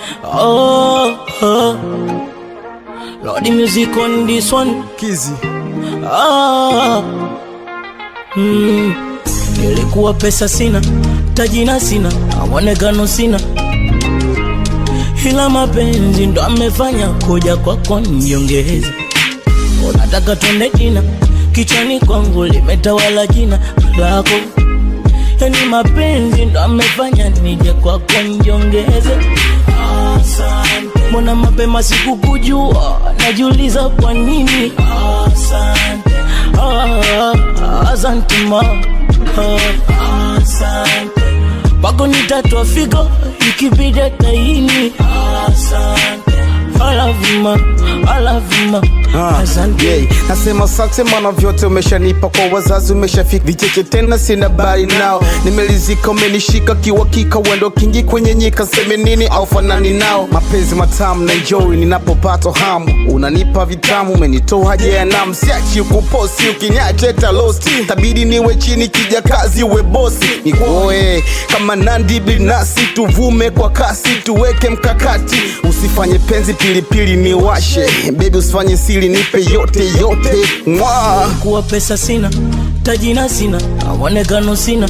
Oh, oh. Lord, the music on this one. Kizi Ah, mm. Nilikuwa pesa sina, tajina sina, awonekano sina, ila mapenzi ndo amefanya kuja kwako niongeze. Unataka twende jina, kichwani kwangu limetawala jina lako, yani mapenzi ndo amefanya nije kwako niongeze. Asante. Mbona mapema sikukujua, najiuliza kwa nini. Asante. Ah, asante ma. Ah, asante. Pako nitatwa figo ikibidi taini. Asante. I love you ma, I love you ma. Ah, Asante. yeah. Nasema asante maana vyote umeshanipa kwa wazazi umeshafika vicheche tena sina bari nao nimelizika umenishika kiwakika wendo kingi kwenye nyika seme nini au fanani nao mapenzi matamu na enjoy ninapopata hamu unanipa vitamu umenitoa haja ya namu siachi kuposi ukinyache talosti tabidi niwe chini kija kazi uwe bosi nikuoe kama nandi binasi tuvume kwa kasi tuweke mkakati usifanye penzi pilipili ni washe bebi usifanye siri nipe yote yote mwa kuwa pesa sina, tajina sina, awonekano sina,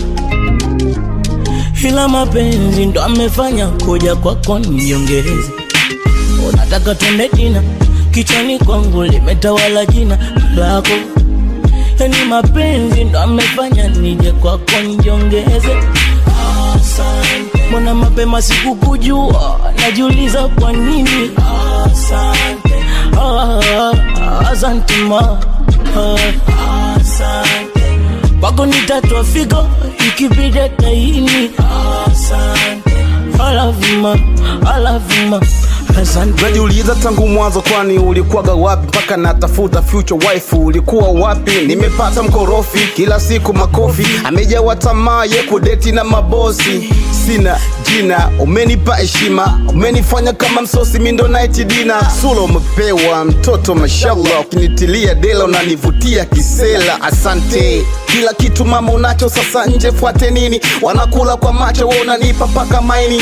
ila mapenzi ndo amefanya kuja kwako niongeze. Unataka twende jina, kichwani kwangu limetawala jina lako, yani mapenzi ndo amefanya nije kwako niongeze. Asante. Mbona mapema sikukujua, najiuliza kwa nini. Asante. Ah, asante ma. Ah, asante. Pako nitatwa figo ikibidi taini. Asante. I love you ma, I love you ma. Asante. najiuliza tangu mwanzo kwani ulikuwaga wapi mpaka natafuta future wife ulikuwa wapi nimepata mkorofi kila siku makofi amejawa tamaa ye kudeti na mabosi sina jina umenipa heshima umenifanya kama msosi mindo night dina sula umepewa mtoto mashallah ukinitilia dela unanivutia kisela asante kila kitu mama unacho sasa nje fuate nini wanakula kwa macho we unanipa paka maini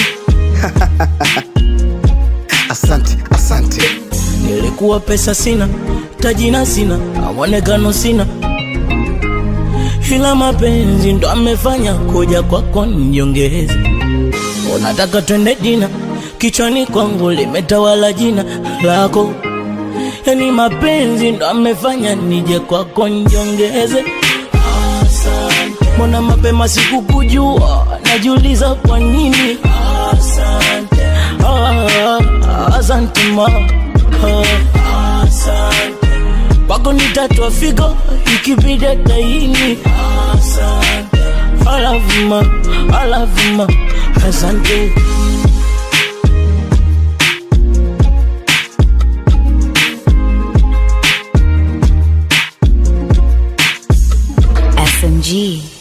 asante asante Nilikuwa pesa sina, tajina sina, awonekano sina, ila mapenzi ndo amefanya kuja kwako niongeze. Unataka twende jina, kichwani kwangu limetawala jina lako, yani mapenzi ndo amefanya nije kwako niongeze. Asante. Mbona mapema sikukujua, najiuliza kwa nini. Asante. Ah, asante ma. Ah, asante. Pako nitatwa figo ikibidi taini. Asante. I love you ma, I love you ma. Asante. SMG.